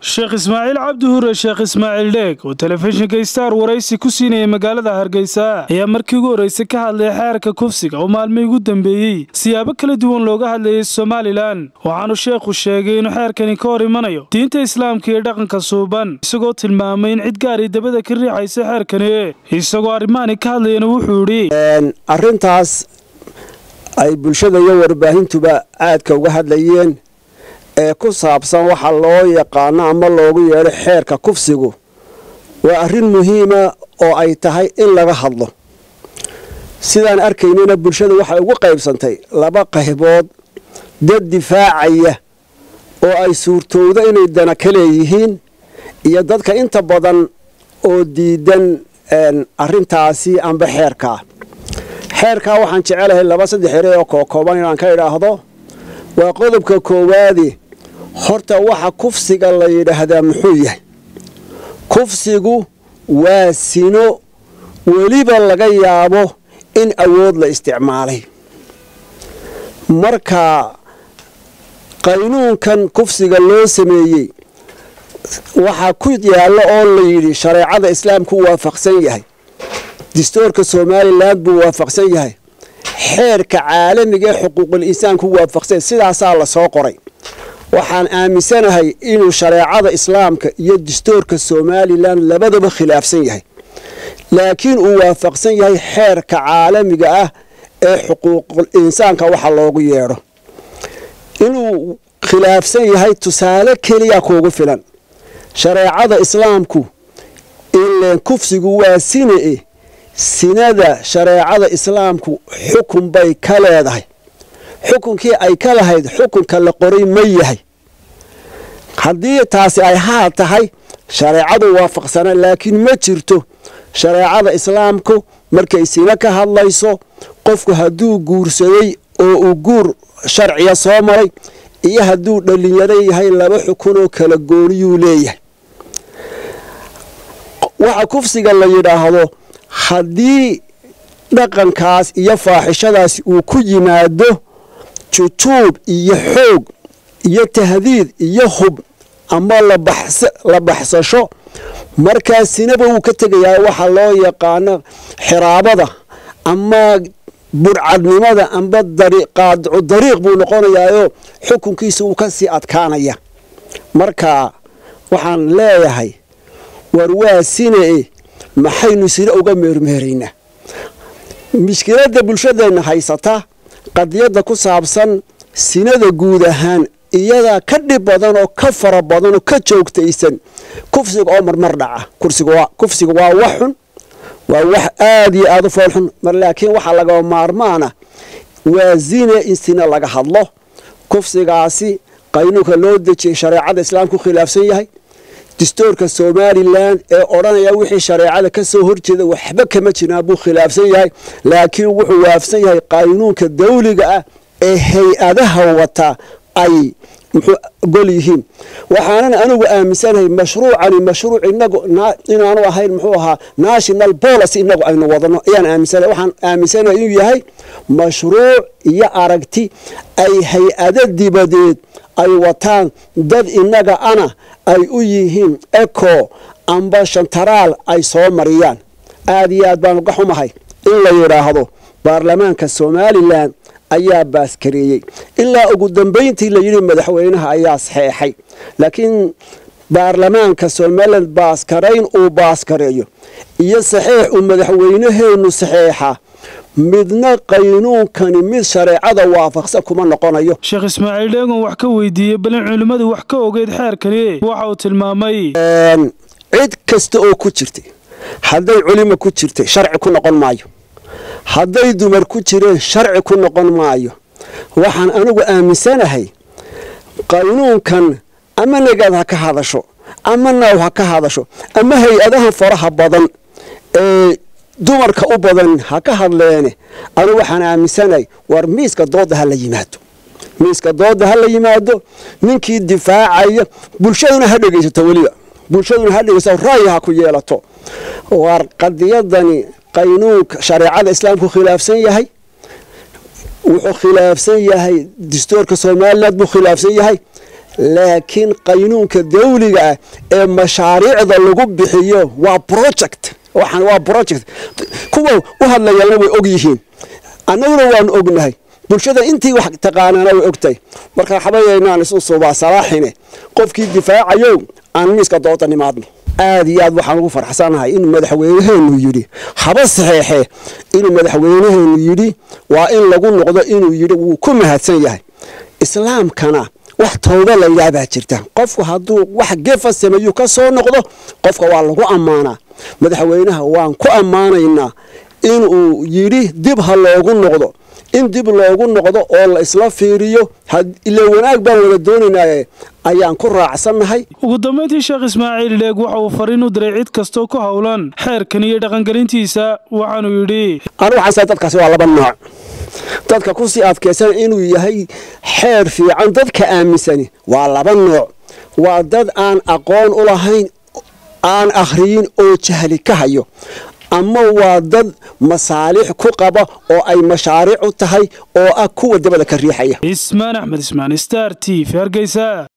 sheekh ismaaciil cabdi hure sheekh ismaaciil dheeg oo telefishinka star waraysi ku siinayay magaalada hargeysa ayaa markii ugu horreysay ka hadlay xeerka kufsiga oo maalmihii ugu dambeeyey siyaabo kala duwan looga hadlayay somalilan waxaanu sheekhu sheegay inuu xeerkani ka hor imanayo diinta islaamka iyo dhaqanka suuban isagoo tilmaamay in cid gaari dabada ka riixaysa xeerkani isagoo arrimahani ka hadlayana wuxuu idhi arrintaas ay bulshada iyo warbaahintuba aadka uga hadlayeen ee ku saabsan waxa loo yaqaano ama loogu yeedho xeerka kufsigu waa arrin muhiima oo ay tahay in laga hadlo sidaan arkaynana bulshada waxay ugu qaybsantay laba qaybood dad difaacaya oo ay suurtowdo inay dana ka leeyihiin iyo dadka inta badan oo diidan arrintaasi amba xeerkaa xeerkaa waxaan jecelahay laba saddex ere oo kookooban inaan ka idhaahdo waa qodobka koowaadi horta waxa kufsiga la yidhaahdaa muxuu yahay kufsigu waa sino weliba laga yaabo in awood la isticmaalay marka qaynuunkan kufsiga loo sameeyey waxaa ku yaallo oo la yidhi shareecada islaamku waafaqsan yahay distoorka somalilan buu waafaqsan yahay xeerka caalamiga ee xuquuqul insaanku waafaqsan sidaasaa la soo qoray waxaan aaminsanahay inuu shareecada islaamka iyo distoorka somalilan labadaba khilaafsan yahay laakiin uu waafaqsan yahay xeerka caalamiga ah ee xuquuqul insaanka waxa loogu yeedho inuu khilaafsan yahay tusaale keliya kuugu filan shareecada islaamku ileen kufsigu waa sine sinada shareecada islaamku xukun bay ka leedahay xukunkii ay ka lahayd xukunka la qoray ma yahay haddii taasi ay haa tahay shareecadu waafaqsana laakiin ma jirto shareecada islaamku markay sino ka hadlayso qofku hadduu guursaday oo uu guur sharciya soo maray iyo hadduu dhallinyaro yahay laba xukun oo kala gooniyuu leeyahay waxa kufsiga la yidhaahdo haddii dhaqankaas iyo faaxishadaas uu ku yimaado jujuub iyo xoog iyo tahdiid iyo hub ama la baxsasho markaasinaba wuu ka tegayaa waxa loo yaqaano xiraabada ama burcadnimada amba qaadicu dariiq buu noqonayaayoo xukunkiisa uu ka sii adkaanaya marka waxaan leeyahay war waa sine maxaynu sine uga meermeeraynaa mushkiladda bulshadeenna haysata qadiyadda ku saabsan sinada guud ahaan iyadaa ka dhib badan oo ka fara badan oo ka joogtaysan kufsiga oo marmar dhaca kufsiga waa wax xun waa wax aada iyo aada u foolxun mar laakiin waxaa lagaba maarmaana waa zine in sine laga hadlo kufsigaasi qaynuunka loo dejiyay shareecada islaamku khilaafsan yahay distoorka somalilan ee odhanaya wixii shareecada ka soo horjeeda waxba kama jiraan buu khilaafsan yahay laakiin wuxuu waafsan yahay qaynuunka dawliga ah ee hay-adaha wata ay muxuu gol yihiin waxaanan anigu aaminsanahay mashruucani mashruuc inagu inaanu ahayn muxuu ahaa national policy inagu aynu wadano ayaan aaminsanahay waxaan aaminsanahay inuu yahay mashruuc iyo aragti ay hay-ado dibadeed ay wataan dad inaga ana ay u yihiin eco amba shantaraal ay soo mariyaan aada iyo aad baan uga xumahay in la yidhaahdo baarlamaanka somalilan ayaa baaskareeyey ilaa ugu dambayntii la yidhi madaxweynaha ayaa saxeexay laakiin baarlamaanka somalilan baaskarayn uu baaskareeyo iyo saxeex uu madaxweynaheenu saxeexa midna qaynuunkani mid shareecada waafaqsan kuma noqonayo sheekh ismaaciil dheegon wax ka weydiiyey balin culimmadu wax ka ogeyd xeerkani waxa uu tilmaamay cid kasta oo ku jirtay hadday culimo ku jirtay sharci ku noqon maayo hadday dumar ku jireen sharci ku noqon maayo waxaan anigu aaminsanahay qaynuunkan ama nagaad ha ka hadasho ama naaw ha ka hadasho ama hay-adaha faraha badan ee dumarka u badan ha ka hadleene anigu waxaan aaminsanahay war miiska dooda ha la yimaado miiska dooda ha la yimaado ninkii difaacaya bulshaduna ha dhegaysato weliba bulshaduna ha dhegaysato ra'yi ha ku yeelato war qadiyadani qaynuunka shareecada islaamku khilaafsan yahay wuxuu khilaafsan yahay distoorka somalilan buu khilaafsan yahay laakiin qaynuunka dawliga ah ee mashaariicda lagu bixiyo waa project waxaan waa project kuwa u hadlayana way og yihiin annaguna waanu ognahay bulshada intii wax taqaanaana way ogtahay marka waxbayaynaan isu subaa salaaxine qofkii difaacayow aan miiska dooda nimaadno aad iyo aad waxaan ugu farxsanahay inuu madaxweynaheenu yidhi haba saxeexee inuu madaxweynaheenu yidhi waa in lagu noqdo inuu yidhi wuu ku mahadsan yahay islaamkana wax towba layidhaah baa jirta qofku hadduu wax gefa sameeyuu ka soo noqdo qofka waa lagu ammaanaa madaxweynaha waan ku ammaanaynaa inuu yidhi dib ha loogu noqdo in dib loogu noqdo oo la isla fiiriyo ila wanaag baan wada doonaynaaye ayaan ku raacsannahay ugu dambayntii sheekh ismaaciil dheeg waxa uu fariin u diray cid kastoo ku howlan xeerkan iyo dhaqangelintiisa waxaanuu yidhi anu waxaan dadkaasi waa laba nooc dadka kusii adkaysan inuu yahay xeer fiican dadka aaminsani waa laba nooc waa dad aan aqoon u lahayn aan akhriyin oo jahli ka hayo ama waa dad masaalix ku qaba oo ay mashaariic u tahay oo ah kuwa dabada ka riixaya ismaan axmed ismaan star t v hargeysa